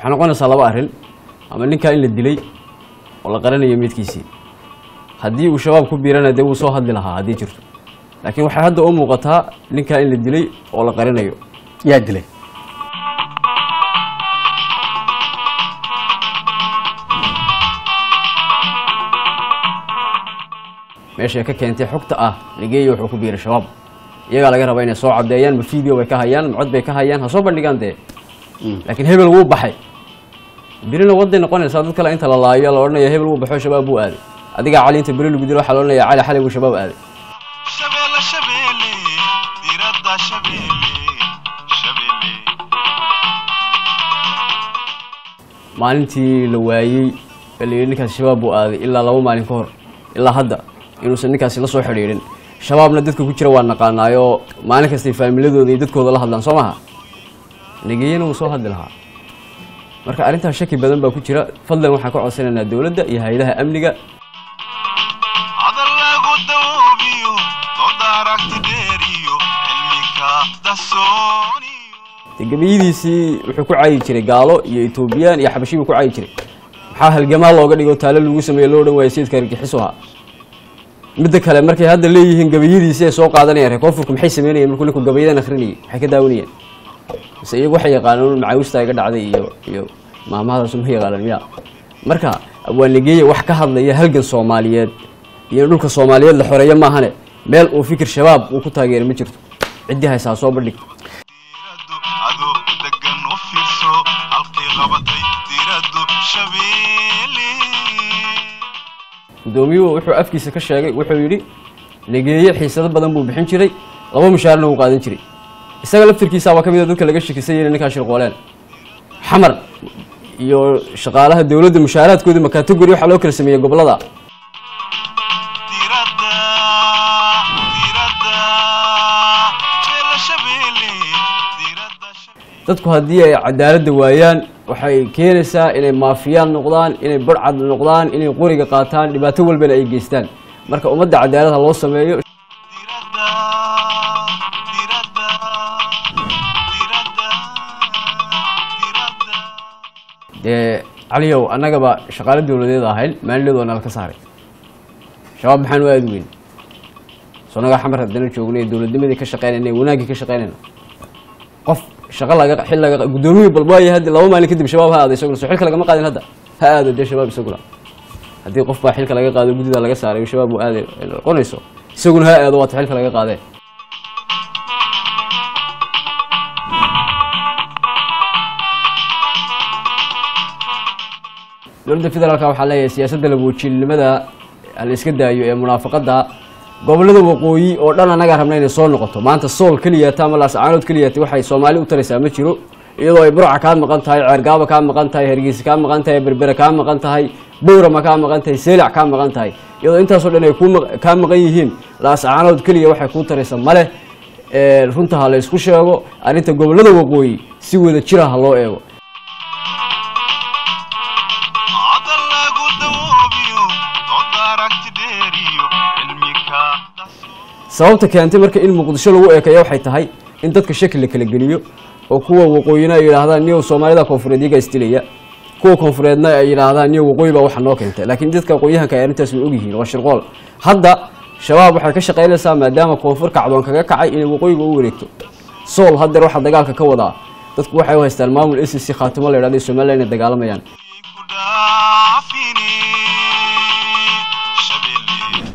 waxay noqonaysaa laba arrin ama ninkaa in la dilay oo la qaranayo meydkiisii haddii uu shabaab ku biirana dee wuu soo hadli lahaa haddii jirto laakiin waxay hadda u muuqataa ninkaa in la dilay oo la qarinayo yaa dilay meeshay ka keentay xogta ah nigeeya wuxuu ku biiray shabaab iyagaa laga rabaa inay soo caddeeyaan ma video bay ka hayaan ma cod bay ka hayaan ha soo bandhigaan dee laakiin hebel wuu baxay birina waday noqonaysaa dad kale inta la laayo la odhanaya hebel wuu baxo shabaab buu aaday adigaa cali inta beri lagu dilo waxaa la odhanaya cali xalay buu shabaab aaday shabeelle shabeelle diradda shabeelle shabeelle maalintii la waayey ee la yidhi ninkaasi shabaab buu aaday ilaa laba maalin ka hor ilaa hadda inuusan ninkaasi la soo xidhiidhin shabaabna dadka ku jira waa naqaanaayoo maalin kastay faamiladooda iyo dadkooda la hadlaan soo maha negeyana wuu soo hadli lahaa marka arrintaas shaki badan baa ku jira fadlan waxaan ka codsanaynaa dowladda iyo hay-adaha amniga hadal lagu dawoobiyo dooda aragti dheeriyo cilmika dasooniyo dee gebiyadiisii wuxuu ku cayi jiray gaalo iyo etoobiyaan iyo xabashi buu ku cayi jiray maxaa halgamaa looga dhigo taalo lagu sameeye loo dhan waayay sayidka argagixisu ahaa midda kale markay hadda leeyihiin gabayadiisii ay soo qaadanayaan reer koonfurka maxay sameynayeen markuu ninku gabayadan akhrinayay maxay ka daawanayeen mise iyagu waxay yaqaanaan macaawista iga dhacday iyo iyo maamahadaas ma yaqaanaan miya marka waa negeeye wax ka hadlaya halgan soomaaliyeed iyo in dhulka soomaaliyeed la xoreeyo maahane meel uu fikir shabaab uu ku taageeray ma jirto ciddii haysaa soo bandhig diraddu adoo degan u fiirso halkay qabatay diraddu shabeelle guddoomiyuhu wuxuu afkiisa ka sheegay wuxuu yidhi negeeye xiisado badan buu bixin jiray laba mushaarna wuu qaadan jiray isaga laftirkiisaabaa ka mid a dadka laga shakisay inay ninkaa shirqooleen xamar iyo shaqaalaha dowladda mushaaraadkoodii ma category waxaa loo kala sameeyey gobollada diradda diradda jeella shabeelle diradda shabeelle dadku haddii ay cadaaladda waayaan waxay keenaysaa inay maafiyaan noqdaan inay barcad noqdaan inay qoriga qaataan dhibaato walbana ay geystaan marka ummadda cadaalad ha loo sameeyo diradda diradda diradda diradda dee caliyow annagaba shaqaale dowladeed ahayn maalinleed waa nala ka saaray shabaab maxaan u aadi weyn soo nagaa xamar haddana joognay dowladnimadii ka shaqeynayna wanaaggii ka shaqeynayna qof shaqo laga xil laga guddoomiyii balbaayo haddi laba maalin kadib shabaab ha aado isaguna soo xilka lagama qaadin hadda ha aado dee shabaab isaguna haddii qof baa xilka laga qaado guddida laga saaray shabaab uu aaday noqonayso isaguna ha aado waata xilka laga qaadee dowladda federaalka waxaa leeyahay siyaasadda labuujiilnimada la iska daayo ee munaafaqada gobollada waqooyi oo dhan annagaa rabna inay soo noqoto maanta sool keliyata ama laascaanood keliyata waxay soomaali u taraysaa ma jiro iyadoo ay burca kaa maqan tahay ceergaaba kaa maqan tahay hargeysa kaa maqan tahay berbere kaa maqan tahay bowrama kaa maqan tahay seelac kaa maqan tahay iyadoo intaasoo dhan ay kuu maq- kaa maqan yihiin laascaanood keliya waxay kuu taraysa male ee, runta ha la isku sheego arrinta gobollada waqooyi si wada jira ha loo eego hadal lagu dawoobiyo dooda aragti dheeriyo cilmika dasooniyo sababta keentay marka in muqdisho lagu eekeeyo waxay tahay in dadka shaki la kala geliyo oo kuwa waqooyina ay yidhaahdaan niyow soomaalida koonfureed iyagaa isdilaya kuwa koonfureedna ay yidhaahdaan niyow waqooyi baa waxa noo keentay laakiin dadka aqoonyahanka ay arrintaas way ogyihiin waa shirqool hadda shabaab waxay ka shaqaynaysaa maadaama koonfur kacdoon kaga kacay inay waqooyiga u wareegto sool haddeer waxaa dagaalka ka wadaa dadku waxay u haystaan maamul s c khaatimo la yidhahdo somaliland inay dagaalamayaan ku dhaafine shabeelle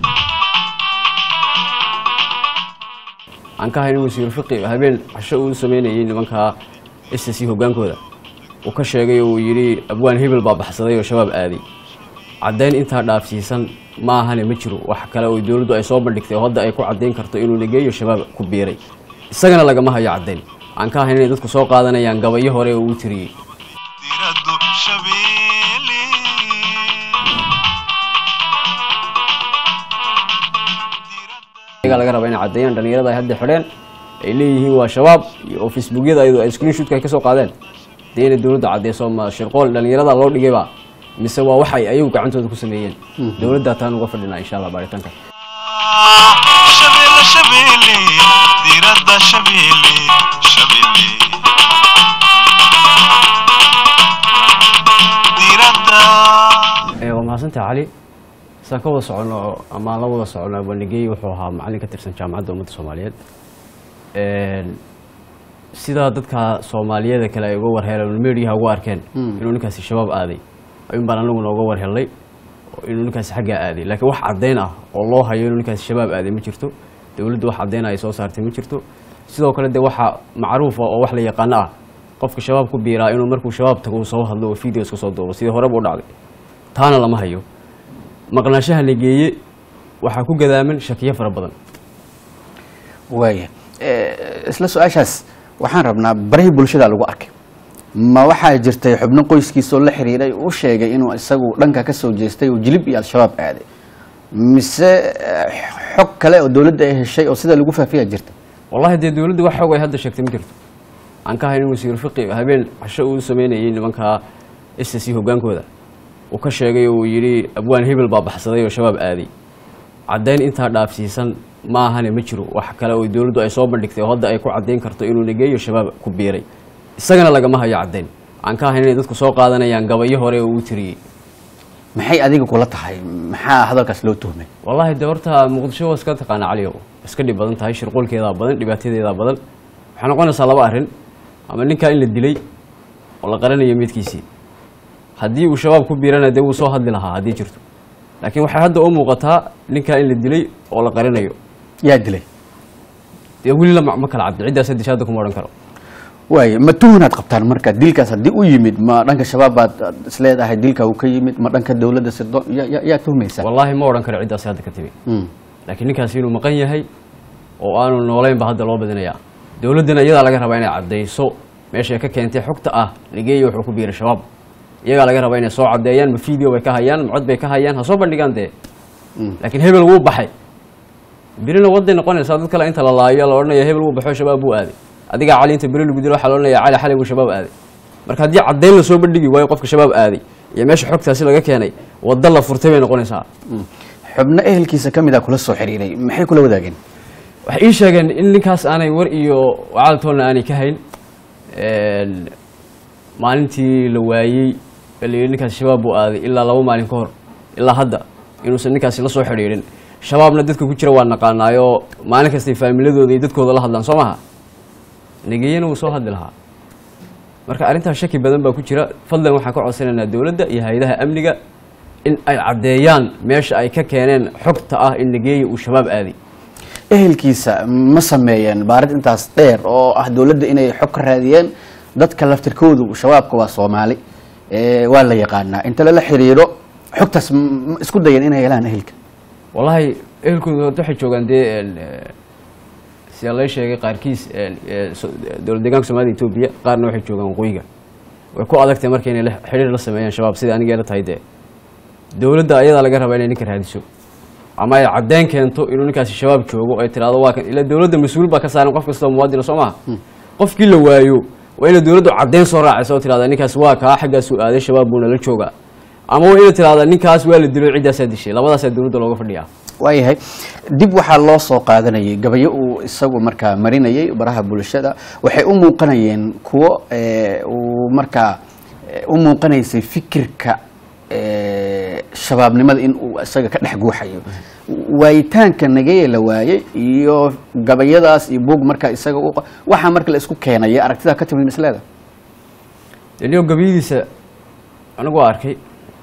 aan ka haynin wasiir fiqi habeen casho uu sameynayay nimanka s c hogaankooda uu ka sheegay oo uu yidhi abwaan hebel baa baxsaday oo shabaab aaday caddayn intaa dhaafsiisan ma ahane ma jiro wax kale oo dowladdu ay soo bandhigtay oo hadda ay ku caddayn karto inuu negeeyo shabaab ku biiray isagana lagama hayo caddayn aan ka haynin inay dadku soo qaadanayaan gabayo hore oo uu tiriyey diraddu shabeelle iyagaa laga rabaa inay caddeeyaan dhalinyarada ay hadda xidheen ay leeyihiin waa shabaab iyo oo facebookyada ayadu ay screenshotka ay ka soo qaadeen dee inay dowladda caddeyso ma shirqool dhalinyarada loo dhigayba mise waa waxay ayagu gacantooda ku sameeyeen dowladdaa taan uga fadhinaa insha allah baaritaanka shabeelle shabeelle diradda shabeelle shabeelle mahadsanta cali saan ka wada soconno ama aan la wada soconno banigey wuxuu ahaa macallin ka tirsan jaamacadda ummadda soomaaliyeed sidaa dadka soomaaliyeeda kale ay uga warheleen mediaha ugu arkeen inuu ninkaasi shabaab aaday ayuun baan anaguna uga warhelnay inuu ninkaasi xaggaa aaday laakiin wax caddayn ah oo loo hayo inuu ninkaasi shabaab aaday ma jirto dowladdu wax caddayn ay soo saartay ma jirto sidoo kale dee waxa macruufa oo wax la yaqaano ah qofka shabaab ku biiraa inuu markuu shabaab tago uu soo hadlo oo videos ka soo duubo sidii horeba u dhacday taana lama hayo maqnaanshaha la geeye waxaa ku gadaaman shakiyo fara badan waaya isla su-aashaas waxaan rabnaa barihii bulshada lagu arkay ma waxaa jirtay xubno qoyskiisoo la xiriiray u sheegay inuu isagu dhanka ka soo jeestay oo jilib iyo al-shabaab aaday mise xog kale oo dowladda ay heshay oo sida lagu faafiyaa jirta wallahi dee dowladda wax xoog ay hadda sheegtay ma jirto aan ka hayn in wasiir fiqi habeen casho uu sameynayay nimanka s c hogaankooda uu ka sheegay oo uu yidhi abwaan hebel baa baxsaday oo shabaab aaday caddayn intaa dhaafsiisan ma ahane ma jiro wax kale oo dowladdu ay soo bandhigtay oo hadda ay ku caddayn karto inuu nageeyo shabaab ku biiray isagana lagama hayo caddayn aan ka hayn inay dadku soo qaadanayaan gabayo hore oo uu tiriyey maxay adiga kula tahay maxaa hadalkaas loo tuhmay wallaahi de horta muqdisho waa iska taqaana caliyow iska dhib badan tahay shirqoolkeedaa badan dhibaatadeedaa badan waxay noqonaysaa laba arrin ama ninkaa in la dilay oo la qaranayo midkiisii haddii uu shabaab ku biirana dee wuu soo hadli lahaa haddii jirto laakiin waxay hadda u muuqataa ninkaa in la dilay oo la qarinayo yaa dilay dee weli la ma kala caddi ciddaas disha hadda kuma odhan karo waaya ma tuhunaad qabtaan marka dilkaas haddii u yimid ma dhanka shabaab baad isleedahay dilka uu ka yimid ma dhanka dowladda sirdo ya- yaa tuhmaysaa wallaahi ma odhan karo ciddaas hadda ka timi Mm. laakiin ninkaasi inuu maqan yahay oo aanu noolayn ba hadda loo badinayaa dowladdana iyadaa laga rabaa inay caddayso meeshay ka keentay xogta ah nigeeya wuxuu ku biiray shabaab iyagaa laga rabaa inay soo caddeeyaan ma video bay ka hayaan ma cod bay ka hayaan ha soo bandhigaan dee Mm. laakiin hebel wuu baxay birina waday noqonaysaa dad kale inta la laayo la odhanaya hebel wuu baxo shabaab buu aaday adigaa cali inta beri lagu dilo waxaa la odhanaya cali xalay buu shabaab aaday marka haddii caddayn la soo bandhigi waayo qofka shabaab aaday iyo meesha xogtaasi laga keenay wadda la furtay bay noqonaysaa Mm. xubno ehelkiisa ka mid a kula soo xiriiray maxay kula wadaageen waxay ii sheegeen in ninkaas aanay war iyo wacaaltoonna aanay ka hayn Een, maalintii la waayey ee la yidhi ninkaas shabaab buu aaday ilaa laba maalin ka hor ilaa hadda inuusan ninkaasi la soo xidhiidhin shabaabna dadka ku jira waa naqaanaayoo maalin kastay faamiladooda iyo dadkooda la hadlaan soo maha negeyena wuu soo hadli lahaa marka arrintaas shaki badan baa ku jira fadlan waxaan ka codsanaynaa dowladda iyo hay-adaha amniga in ay caddeeyaan meesha ay ka keeneen xogta ah in negeeya uu shabaab aaday ehelkiisa ma sameeyeen baarid intaas dheer oo ah dowladda inay xog ka raadiyeen dadka laftirkoodu shabaabka waa soomaali ee, waa la yaqaanaa inta lala xiriiro xogtaas m- ma isku dayeen inay helaan ehelka wallaahi ehelkooda horta waxay joogaan dee een, eh, sida lay sheegay qaarkiis een, eh, so- dowlad deegaanka soomaalida etoobiya qaarna waxay joogaan waqooyiga way ku adagtay marka inay la- xidhiir la sameeyaan shabaab sida aniga la tahay dee dowladda ayadaa laga rabaa inay ninka raadiso ama ay caddeyn keento inuu ninkaasi shabaab joogo ay tiraahdo waa kan ila dowladda mas-uul baa ka saaran qof kastoo muwaadina soo maha qofkii la waayo waa inay dowladdu caddeyn soo raacaysa oo tirahda ninkaas waa kaa xaggaasuu aaday shabaab buuna la joogaa ama waa inay tirahda ninkaas waa la dilo ciddaasaa dishay labadaasaa dowladda looga fadhiyaa waayahay dib waxaa loo soo qaadanayay gabayo uu isagu markaa marinayay baraha bulshada waxay u muuqanayeen kuwo ee, uu markaa ee, u muuqanaysay fikirka ee, shabaabnimada in uu isaga ka dhex guuxayo waayitaanka nageye la waayey iyo gabayadaas iyo buug markaa isaga u qa- waxaa marka la isku keenaya aragtidaa ka timid misleeda deniyo gabayadiisa anigu waa arkay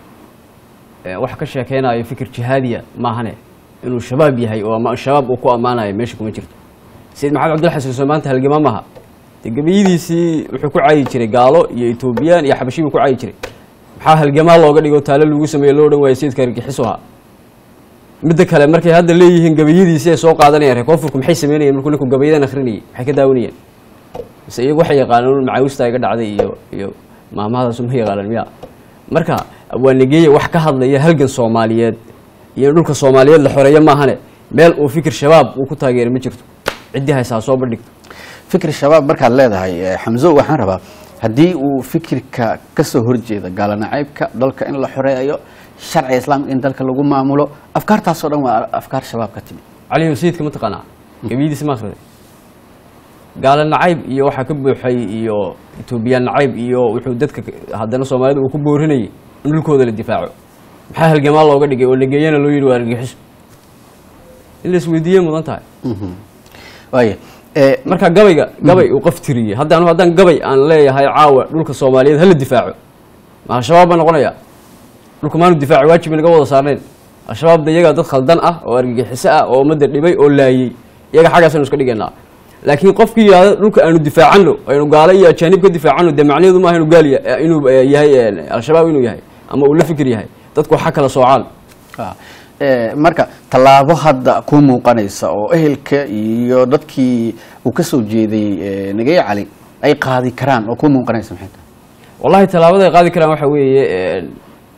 ee, wax ka sheekeynayo fikir jihaadiya maahane inuu shabaab yahay oo ama shabaab uu ku ammaanayo meesha kuma jirto sayid maxamed cabdilla xasan soo maanta halgama maaha dee gabayadiisii wuxuu ku caayi jiray gaalo iyo etoobiyaan iyo xabashi buu ku caayi jiray maxaa halgamaa looga dhigo taalo lagu sameeye loo dhan waayo sayidka argagixisu ahaa midda kale markay hadda leeyihiin gabayadiisii ay soo qaadanayaan reer koonfurku maxay sameynayeen markuu ninku gabayadan akhrinayay maxay ka daawanayeen mise iyagu waxay yaqaanaan macaawista iga dhacday iyo iyo maamahadaas ma yaqaanaan miya marka waa negeeye wax ka hadlaya halgan soomaaliyeed iyo in dhulka soomaaliyeed la xoreeyo maahane meel uu fikir shabaab uu ku taageeray ma jirto ciddii haysaa soo bandhigto fikir shabaab markaad leedahay eh, xamso waxaan rabaa haddii uu fikirka ka soo horjeeda gaalanacaybka dalka in la xoreeyo sharciga islaamka in dalka lagu maamulo afkaartaasoo dhan waa afkaar shabaab ka timid cali sayidka ma taqaanaa gabiyadiisa ma akhriday gaala nacayb iyo waxaa ka buuxay iyo etoobiyaan nacayb iyo wuxuu dadka haddana soomaalida uu ku boorinayay in dhulkooda la difaaco maxaa halgamaa looga dhigay oo nageeyana loo yidhi waa argagixiso in la isweydiiyey mudan tahay waaya ee, marka gabayga gabay uu qof tiriyey hadda anu haddaan gabay aan leeyahay caawa dhulka soomaaliyeed hala difaaco ma al-shabaab baa noqonaya dhulka maanu difaaci waajib naga wada saarnayn al-shabaab da iyagaa dad khaldan ah oo argagixiso ah oo ummadda dhibay oo laayey iyaga xaggaasaynu iska dhigaynaa laakiin qofkii yidhahda dhulka aanu difaacano aynu gaalo iyo ajaanib ka difaacano dee macnaheedu maaha inuu gaal ya- inuu eh, yahay eh, al-shabaab inuu yahay ama uu la fikir yahay dadku waxa kala soocaan ah, ee, marka tallaabo hadda ku muuqanaysa oo ehelka iyo dadkii uu ka soo jeeday ee, nageye cali ay qaadi karaan oo ku muuqanaysa maxay tahay wallahi tallaabada ay qaadi karaan waxa weeye een,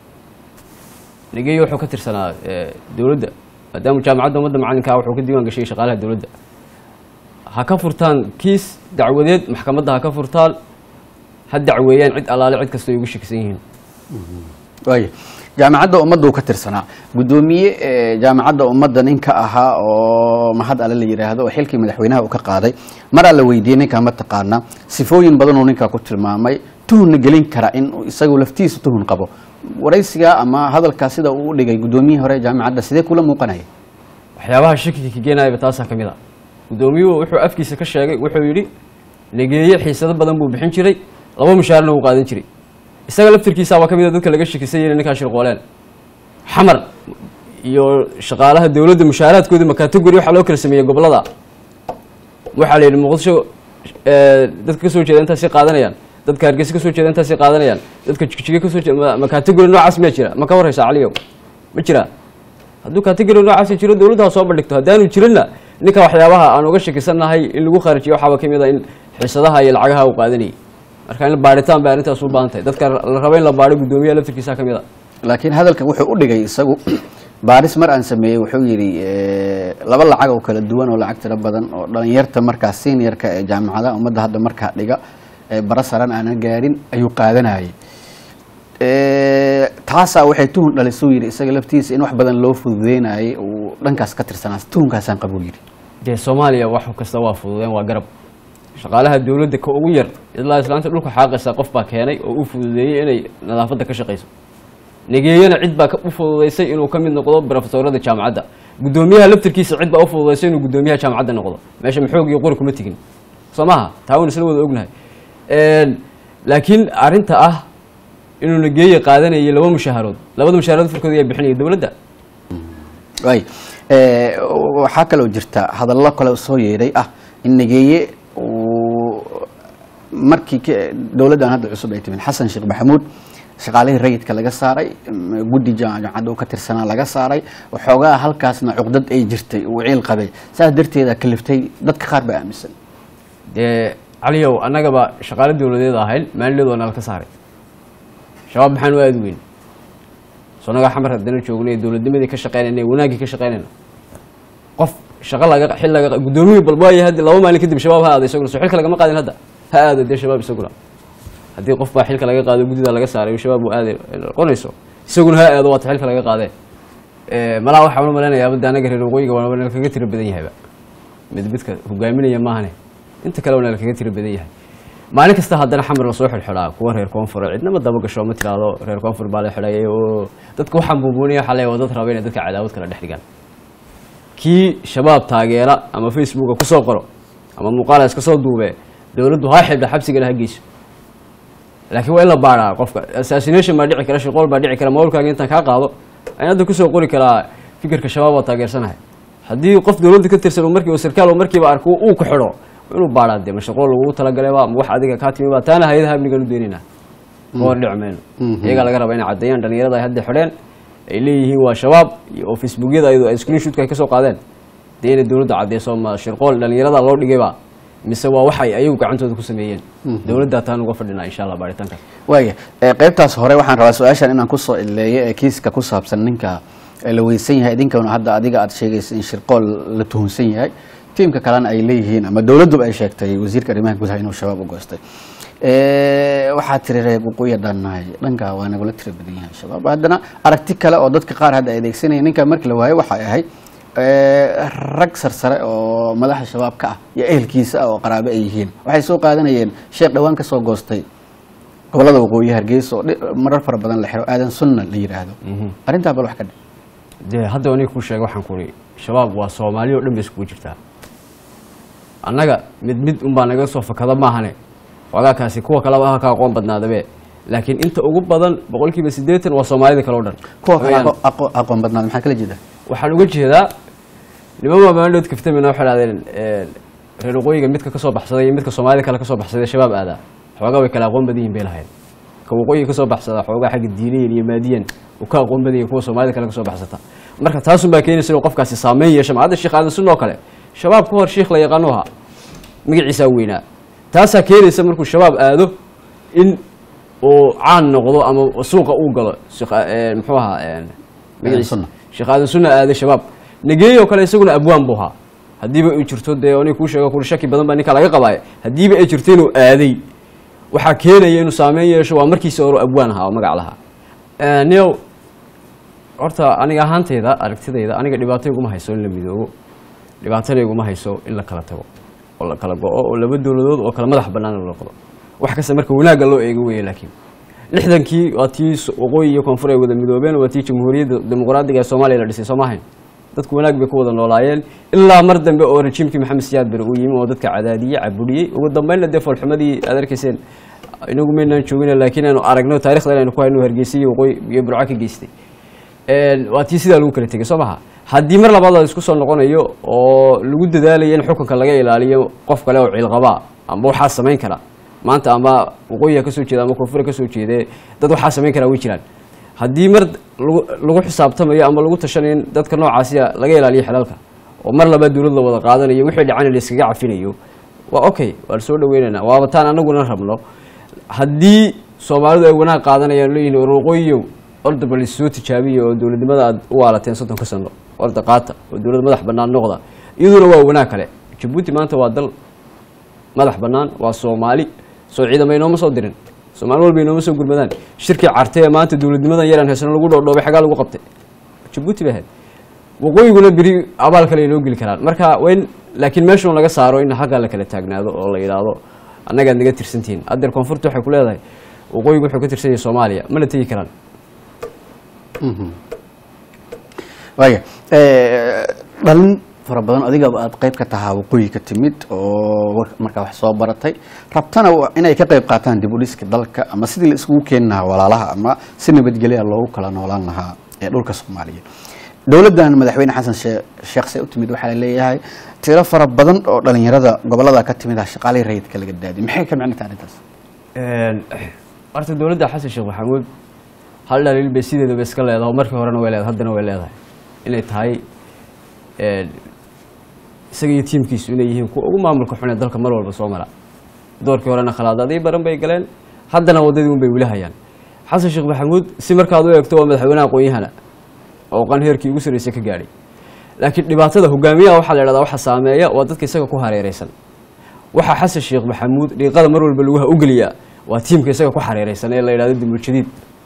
nigeyo wuxuu ka tirsanaa ee, dowladda maadaama jaamacadda ummadda macalinka ah wuxuu ka diiwaan gashay shaqaalaha dowladda ha ka furtaan kiis dacwadeed maxkamadda ha ka furtaan ha dacweeyaan cid allaale cid kasta ay ugu shakisan yihiin waaya jaamacadda ummadda uu ka tirsanaa guddoomiye ee, jaamacadda ummadda ninka ahaa oo mahad alle la yidhaahdo oo xilkii madaxweynaha uu ka qaaday maraa la weydiiyey ninkaa ma taqaana sifooyin badanuu ninkaa ku tilmaamay tuhunna gelin kara in uu isagu laftiisa tuhun qabo waraysigaa ama hadalkaa sida uu u dhigay guddoomiyihii hore ee jaamacadda sidee kula muuqanaya waxyaabaha shakiga ka geenayaba taasaa ka mid a guddoomiyuhu wuxuu afkiisa ka sheegay wuxuu yidhi negeeye xiisado badan buu bixin jiray laba mushaarna wuu qaadan jiray isaga laftirkiisaabaa ka mid a dadka laga shakisay inay ninkaa shirqooleen xamar iyo shaqaalaha dowladda mushaaraadkoodii ma category waxaa loo kala sameeyey gobolada waxaa la yidhi muqdisho eh, dadka ka soo jeeda intaasay qaadanayaan dadka hargeysa ka soo jeeda intaasay qaadanayaan dadka jigjiga ka soo jeeda ma- ma category noocaas miyaa jira ma ka warraysa caliyow ma jiraa hadduu category noocaas jiro dowladda ha soo bandhigto haddaanu jirinna ninka waxyaabaha aan uga shakisannahay in lagu kharajiyo waxaaba ka mid a in xiisadaha iyo lacagaha uu qaadanayay marka in baadhitaan bay arrintaas u baahan tahay dadka la raba in la baadho guddoomiyaha laftirkiisa ka mid a laakiin hadalkan wuxuu u dhigay isagu baaris mar aan sameeyey wuxuu yidhi ee, laba lacag oo kala duwan oo lacag tiro badan oo dhalinyarta markaa seniorka ee jaamacadaha ummadda hadda markaa dhiga ee bara saran aanan gaarin ayuu qaadanayay Ee, taasaa waxay tuhun dhalisuu yidhi isaga laftiisa in wax badan loo fududeynayay uu dhankaas ka tirsanaa tuhunkaasaan qabuu yidhi dee soomaaliya wax kasta waa fududeen waa garab shaqaalaha dowladda ka ugu yar ilaa islaanta dhulka xaaqaysa qof baa keenay oo u fududeeyey inay nadaafadda ka shaqayso negeeyana cid baa ka- u fududaysay inuu ka mid noqdo brofesorada jaamacadda guddoomiyaha laftirkiisa cid baa u fududaysay inuu guddoomiyaha jaamacadda noqdo meesha maxoog iyo qori kuma tegin soo maha taa waan isla wada ognahay Een, laakiin arrinta ah inuu negeeye qaadanayay laba mushaaharood labada mushaaharood firkooda ayaa bixinaya dowladda waay ee, waxaa kaloo jirta hadallo kale soo yeedhay ah in nageeye uu markii ka- dowladdan hadda cusub ay timin xasan sheekh maxamuud shaqaalihii rayidka laga saaray m- guddi jaamacadda uu ka tirsanaa laga saaray waxoogaa halkaasna cuqdad ay jirtay uu ciil qabay saas darteeda kaliftay dadka qaar baa aaminsan dee caliyow annagaba shaqaale dowladeed ahayn maalileed waa nala ka saaray shabaab maxaan u aadi weyn soo nagaa xamar haddana joognay dowladnimadii ka shaqeynayna wanaaggii ka shaqeynayna qof shaqo laga xil laga guddoomiyii balbaayo haddi laba maalin kadib shabaab ha aado isaguna soo xilka lagama qaadin hadda ha aado dee shabaab isaguna haddii qof baa xilka laga qaado guddida laga saaray oo shabaab uu aaday noqonayso isaguna ha aado waata xilka laga qaadee Eh, malaa waxaan u malaynayaa badda anaga reer waqooyiga waa nala kaga tiro badan yahayba mid midka hogaaminaya maahane inta kale waa nala kaga tiro badan yahay maalin kasta haddana xamar la soo xidxidhaa kuwa reer koonfur cidnama daba gasho ma tiraahdo reer koonfur baa la xidhayay oo dadka waxaan buubuunaya waxaa leeyahay waa dad raba inay dadka cadaawad kala dhex dhigaan kii shabaab taageera ama facebooka kusoo qoro ama muuqaala iska soo duubee dowladdu ha xidha xabsigana ha geyso laakiin waa in la baadhaa qofka assassination baa dhici kara shaqool baa dhici kara mawlkaaga intaan kaa qaado ayaan hadda kusoo qori karaa fikirka shabaab waa taageersanahay haddii qof dowladda ka tirsan uu markiiba sarkaal uu markiiba arko uu ku xidho waa inuu baadhaa dee ma shaqool lagugu talagalayba ma wax adiga kaa timi ba taana hay-adaha amnigan u doonaynaa ka hor dhici mayno iyagaa laga rabaa inay caddeeyaan dhalinyarada ay hadda xidheen ay leeyihiin waa shabaab iyo oo facebookyada ayadoo ay screenshotka ay kasoo qaadeen dee inay dowladda caddeyso ma shirqool dhalinyarada loo dhigayba mise waa waxay ayagu gacantooda ku sameeyeen dowladdaa taan uga fadhinaa insha allah baaritaankaas waaya ee, qaybtaas hore waxaan rabaa su-aashan inaan kusoo ileeyo ee kiiska ku saabsan ninka ee la weysan yahay idinkana hadda adiga aad sheegaysa in shirqool la tuhunsan yahay tiimka kalena ay leeyihiin ama dowladduba ay sheegtay wasiirka arrimaha gudaha inuu shabaab u goostay Ee, waxaa tiri reer waqooyi haddaan nahay dhanka waa nagula tira badan yahay shabaab haddana aragti kale oo dadka qaar hadda ay adeegsanayeen ninka markii la waayo waxay ahayd ee, rag sarsare oo madaxa shabaab ka ah iyo ehelkiisa ah oo qaraabo ay yihiin waxay soo qaadanayeen sheekh dhowaan ka soo goostay gobolada waqooyi hargeysa oo dhi- marar fara badan la xiro aadan sunna la yidhaahdo arrintaa bal wax ka dhe dee hadda aniga kuu sheega waxaan kuri shabaab waa soomaali oo dhan bay iskugu jirtaa annaga mid mid unbaa naga soo fakada maahane wagaakaasi kuwa kaleba ha ka aqoon badnaadabe laakiin inta ugu badan boqolkiiba siddeetan waa soomaalida kale o dhan kuwa kale Weeyaan. aqo- aqo- aqoon badnaad maxaa kala jeeda waxaan uga jeedaa niman maamaandhood kaftamina waxay dhahdeen reer waqooyiga midka kasoo baxsaday iyo midka soomaalida kale kasoo baxsaday shabaab aadaa xoogaa way kala aqoon badan yihin bay lahayd ka waqooyiga kasoo baxsada xoogaa xagga diiniyan iyo maadiyan uu ka aqoon badan yahay kuwa soomaalida kale kasoo baxsata marka taasun baa keenaysa inuu qofkaasi saameyn yeesho ma hadda sheekh aadan sunna oo kale shabaab ka hor sheikh la yaqaanu ahaa magaciisaa weynaa taasaa keenaysa markuu shabaab aado in uu caan noqdo ama suuqa uu galo sheekh eh, muxuu ahaa eh, magaciisa Sunna. sheekh aadan sunna aaday shabaab nageeyo kale isaguna abwaan buu ahaa haddiiba ay jirto dee aniga kuu sheego kuri shaki badan baa ninka laga qabaaya haddiiba ay jirto inuu aaday waxaa keenaya inuu saameyn yeesho waa markiisa hore abwaan ahaa oo magac lahaa Eh, nio horta aniga ahaanteyda aragtidayda aniga dhibaato iguma hayso in la midoobo dhibaatana iguma hayso in la kala tago oo la kala go-o oo laba dowladood oo kala madax bannaan la noqdo wax kasta marka wanaagga loo eego weeye laakiin lixdankii waa tii s- waqooyi iyo koonfur ay wada midoobeen waa tii jamhuuriyadda dimuqraadiga ee soomaaliya la dhisay soo maahayn dadku wanaag bay ku wada noolaayeen ilaa mar dambe oo rajiimkii maxamed siyaad bere uu yimi oo dadka cadaadiyey cabudhiyey ugu dambeynna dee foolxumadii aad arkayseen inagu maynaan joogina laakiin aanu aragno taarikhda inaynu ku hayno hargeysa iyo waqooyi iyo burco ka geystay Een, waa tii sidaa lagu kala tegey soo maha haddii mar labaad la isku soo noqonayo oo lagu dadaalayo in xukunka laga ilaaliyo qof kale oo ciilqabaa amba waxaa samayn kara maanta ama waqooyiga kasoo jeeda ama koonfura kasoo jeede dad waxaa samayn karaa way jiraan haddii mar lagu lagu xisaabtamayo ama lagu tashanayo in dadka noocaasiya laga ilaaliyo xelalka oo mar labaad dowlad la wada qaadanayo wixii dhacana la iskaga cafinayo waa okay waan soo dhaweynaynaa waaba taan anaguna rabno haddii soomaalidu ay wanaag qaadanayaan leeyihin war waqooyiyow orda bal soo tijaabiya oo dowladnimada aad u waalateen soddonka sano orda qaata oo dowlad madax bannaan noqda iyaduna waa wanaag kale jabuuti maanta waa dal madax bannaan waa soomaali soo ciidama inooma soo dirin soomaali walba inooma soo gurmadaan shirkii carte ee maanta dowladnimadan yaraan haysano lagu dhoodhoobay xagaa lagu qabtay jabuuti bay ahayd waqooyiguna beri abaal kale inoo geli karaan marka waa in laakiin meeshan laga saaro in xagga la kala taagnaado oo la yidhaahdo annagaad naga tirsantihiin haddeer koonfurta waxay ku leedahay waqooyigu wuxuu ka tirsan yahay soomaaliya mana tegi karaan waaya Eh, dhalin fara badan adigaba aad qayb ka tahaa waqooyi ka timid oo war- markaa wax soo baratay rabtana wa- inay ka qayb qaataan dib u dhiska dalka ama sidii la isugu keeni lahaa walaalaha ama si nabadgelya loogu kala noolaan lahaa ee dhulka soomaaliya dowladdan madaxweyne xasan shee- sheekh see u timid waxaa leeyahay tiro fara badan oo dhalinyarada gobolada ka timid ah shaqaalihii rayidka laga daadiy maxay ka micno tahay arrintaas horta dowladda xasan sheekh maxamuud hal dhaliil bay sideedaba iska leedahay oo markii horena way leedahay haddana way leedahay inay tahay een, isaga iyo tiimkiisu inay yihiin kuwa ugu maamulka xun ee dalka mar walba soo mara doorkii horena khalaadadii baran bay galeen haddana waddadii un bay weli hayaan xasan sheekh maxamuud si markaad u eegto waa madaxweynaha aqoon-yahana oo qan heerkii ugu sarreysay ka gaadhay laakiin dhibaatada hogaamiyaha waxaa la idhahdaa waxa saameeya waa dadka isaga ku hareereysan waxaa xasan sheekh maxamuud dhiiqada mar walba laguha ugeliyaa waa tiimka isaga ku xareereysan ee la yidhahdo dimuljadiid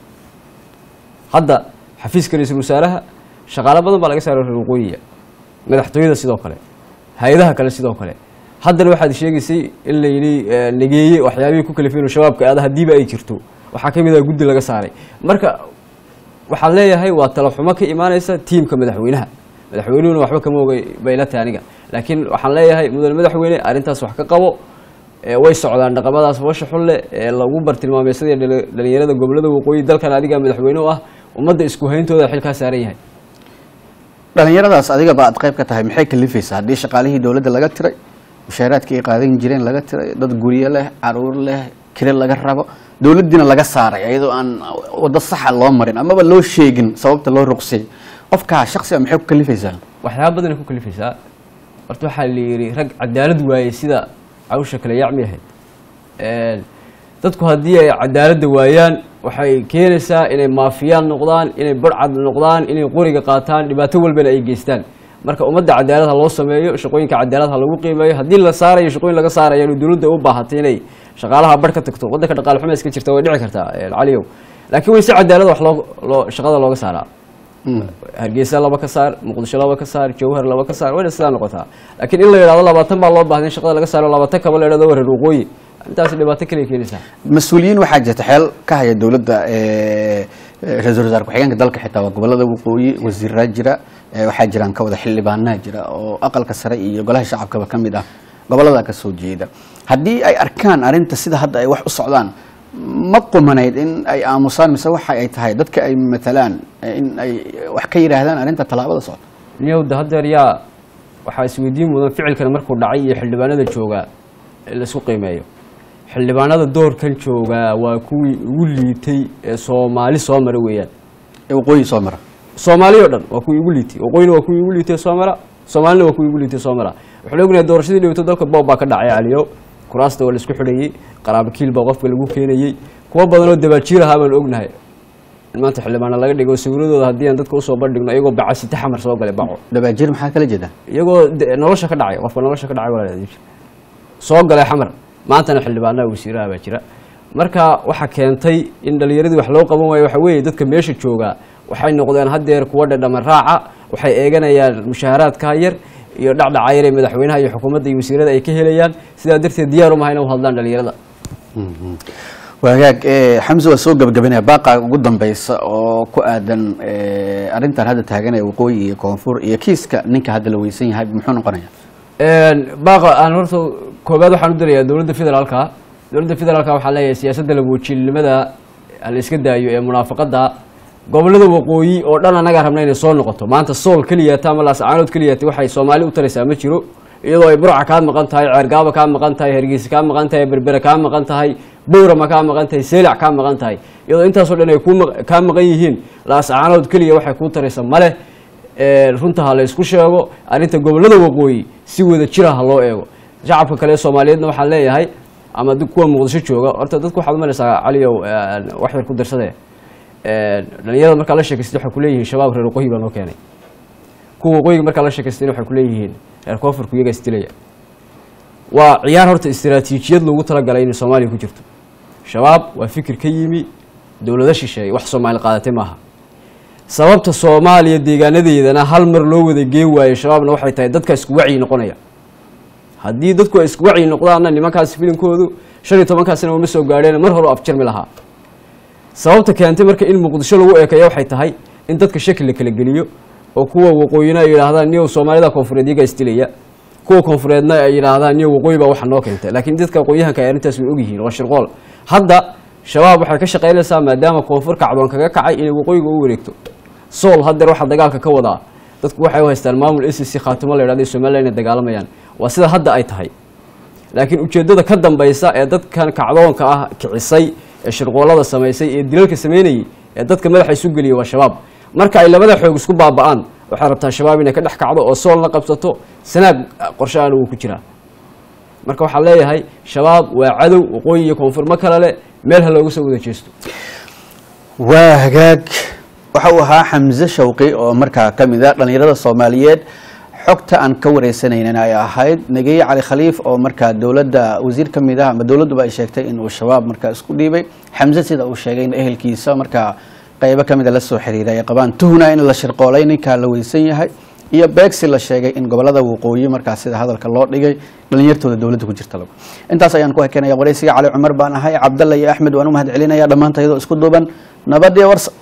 hadda xafiiska ra-iisul wasaaraha shaqaalo badan baa laga saaray reer waqooyiga madaxtooyada sidoo kale hay-adaha kale sidoo kale haddana waxaad sheegaysay in la yidhi eh, nageeye waxyaabihii ku kalifeen shabaabka aada haddiiba ay jirto waxaa ka mid ah guddi laga saaray marka waxaan leeyahay waa talo xumo ka imaanaysa tiimka madaxweynaha madaxweynuhuna waxba kama ogay bay la tahay aniga laakiin waxaan leeyahay mudane madaxweyne arrintaas wax ka qabo ee way socdaan dhaqamadaas foosha xun leh ee lagu bartilmaameysadii dhali- dhalinyarada gobolada waqooyi dalkan adiga madaxweyne u ah ummadda isku hayntooda xilkaa saaran yahay dhalinyaradaas adigaba aad qayb ka tahay maxay kalifaysaa haddii shaqaalihii dowladda laga tiray mushaaraadkii ay qaadan jireen laga tiray dad guryo leh caruur leh kire laga rabo dowladdiina laga saaray iyadoo aan waddo saxa loo marin amaba loo sheegin sababta loo ruqsay qofkaa shaksiga maxay ku kalifaysaa waxyaaba badanay ku kalifaysaa horta waxaa la yidhi rag cadaalad waayey sida cawsha kale yacmi ahayd Een, dadku haddii ay cadaaladda waayaan waxay keenaysaa inay maafiyaan noqdaan inay barcad noqdaan inay qoriga qaataan dhibaato walbana ay geystaan marka ummadda cadaalad ha loo sameeyo shaqooyinka cadaalad ha lagu qiimeeyo haddii la saarayo shaqooyin laga saarayo inuu dowladda u baahatay inay shaqaalaha bar ka tagto waddanka dhaqaale xumo iska jirta way dhici kartaa een, caliyow laakiin way si cadaalad wax loo loo shaqada looga saaraa hargeysa laba ka saar muqdisho laba ka saar jawhar laba ka saar wayna sidaa noqotaa laakiin in la yidhahdo labaatan baa loo baahday in shaqada laga saaro labaatan kaba la yidhahdo wareer waqooyi intaas dhibaato kale keenaysaa mas-uuliyiin waxaa jirta xeel ka haya dowladda eh, eh, ra-iisul wasaare ku-xigeenka dalka xitaa waa gobolada waqooyi wasiiraa jira eh, waxaa jiraan ka wada xildhibaanaa jira oo aqalka sare iyo golaha shacabkaba ka mid ah gobolada ka soo jeeda haddii ay arkaan arrinta sida hadda ay wax u socdaan ma qumanayd in ay aamusaan mise waxa ay tahay dadka ay matalaan eh, in ay wax ka yidhaahdaan arrinta tallaabada socda niyowda haddeer yaa waxaa isweydiin mudan ficilkan markuu dhacay iyo xildhibaanada joogaa in laisku qiimeeyo xildhibaanada doorkan joogaa waa kuwii ugu liitay ee soomaali soo mara weeyaan ee waqooyi soo mara soomaali oo dhan waa kuwii ugu liitay waqooyina waa kuwii ugu liitay soo mara soomaalina waa kuwii ugu liitay soo mara waxaan ognahay doorashadii dhawto dalka boob baa ka dhacay caliyo kuraasta waa laisku xidhayey qaraabakiil baa qofka lagu keenayey kuwo badan oo dabaajiir ahaa baan ognahay in maanta xildhibaana laga dhigo sawiradooda haddii aan dadka usoo bandhigno iyagoo bacasite xamar soo galay baco dabaajir maxaa kala jeeda iyagoo de- nolosha ka dhacay qofka nolosha ka dhacay walaal soo galay xamar maantana xildhibaanaha wasiiraha baa jira marka waxaa keentay in dhalinyaradii wax loo qaban waayo waxa weeye dadka meesha joogaa waxay noqdeen haddeer kuwa dhadhama raaca waxay eeganayaan mushaaharaadka yar iyo dhacdhaca yar ee madaxweynaha iyo xukuumadda iyo wasiirada ay ka helayaan sidaa darteed diyaar uma hayna u hadlaan dhalinyarada waagaag eh, xamse waa soo gabagabanaya baaqa ugu dambeysa oo ku aadan eh, arrintan hadda taaganaya waqooyi iyo koonfur iyo kiiska ninka hadda la weysan yahay muxuu noqonaya baaqa aan horta koobaad waxaan u dirayaa dowladda federaalka dowladda federaalka waxaa leeyahay siyaasadda labuujiilnimada la iska daayo ee munaafaqada gobolada waqooyi oo dhan annagaa rabna inay soo noqoto maanta sool keliyata ama laascaanood keliyata waxay soomaali u taraysaa ma jiro iyadoo ay burca kaa maqan tahay ceergaaba kaa maqan tahay hargeysa kaa maqan tahay berbere kaa maqan tahay bowrama kaa maqan tahay seelac kaa maqan tahay iyadoo intaasoo dhan ay ku maq- kaa maqan yihiin laascaanood keliya waxay kuu taraysa male ee, runta ha la isku sheego arrinta gobolada waqooyi si wada jira ha loo eego shacabka kale ee soomaaliyeedna waxaan leeyahay ama dad- kuwa muqdisho jooga horta dadku waxaad umalaysaa caliyow ee, wax yar ku darsade ee, dhalinyarada markaa la sheekaystay waxay kuleeyihiin shabaab reer waqooyi baa noo keenay kuwa waqooyiga markaa la sheekaystayna waxay kuleeyihiin reer koonfurku iyaga isdilaya waa ciyaar horta istiraatiijiyad loogu talagalay inay soomaaliya ku jirto shabaab waa fikir ka yimi dowlado shisheeye wax soomaali qaadatay maaha sababta soomaaliya deegaanadeedana hal mar loo wada geen waayo shabaabna waxay tahay dadka isku wacyi noqonaya haddii dadku ay isku wacyi noqdaanna nimankaasi filinkoodu shan iyo tobankaasina uma soo gaadheen mar hore afjarmi lahaa sababta keentay marka in muqdisho lagu eekeeyo waxay tahay in dadka shaki la kala geliyo oo kuwa waqooyina ay yidhaahdaan niyow soomaalida koonfureed iyagaa isdilaya kuwa koonfureedna ay yidhaahdaan niyow waqooyi baa waxa noo keentay laakiin dadka aqoonyahanka ay arrintaas way ogyihiin waa shirqool hadda shabaab waxay ka shaqaynaysaa maadaama koonfur kacdoon kaga kacay inay waqooyiga u wareegto sool haddeer waxaa dagaalka ka wadaa dadku waxay u haystaan maamul s c khaatimo la yidhahdo somaliland inay dagaalamayaan waa sida hadda ay tahay laakiin ujeeddada ka dambaysa ee dadkan kacdoonka ah kicisay ee shirqoolada samaysay ee dilalka sameynayay ee dadka madaxa isu geliyay waa shabaab marka ay labada xoog isku baaba'aan waxay rabtaa shabaab inay ka dhex kacdo oo sool la qabsato sanaag qorshe aana wuu ku jiraa marka waxaan leeyahay shabaab waa cadow waqooyi iyo koonfur ma kale leh meel ha looga soo wada jeesto waa hagaag waxa uu ahaa xamse shawqi oo markaa ka mid a dhallinyarada soomaaliyeed xogta aan ka wareysanaynan ay ahayd nageeye cali khaliif oo markaa dowladda wasiir ka mid ah ama dowladduba ay sheegtay inuu shabaab markaa isku dhiibay xamse sida uu sheegay in ehelkiisa markaa qeybo ka mida la soo xiriiray ay qabaan tuhna in la shirqoolay ninkaa la weysan yahay iyo beegsi la sheegay in gobolada waqooyi markaa sida hadalka loo dhigay dhalinyartooda dowladda ku jirta lagu intaas ayaan ku hekenaya wareysiga cali cumar baan ahay cabdalla iyo axmed waan u mahad celinaya dhammaanta iyadoo isku duuban nabad iyo warsa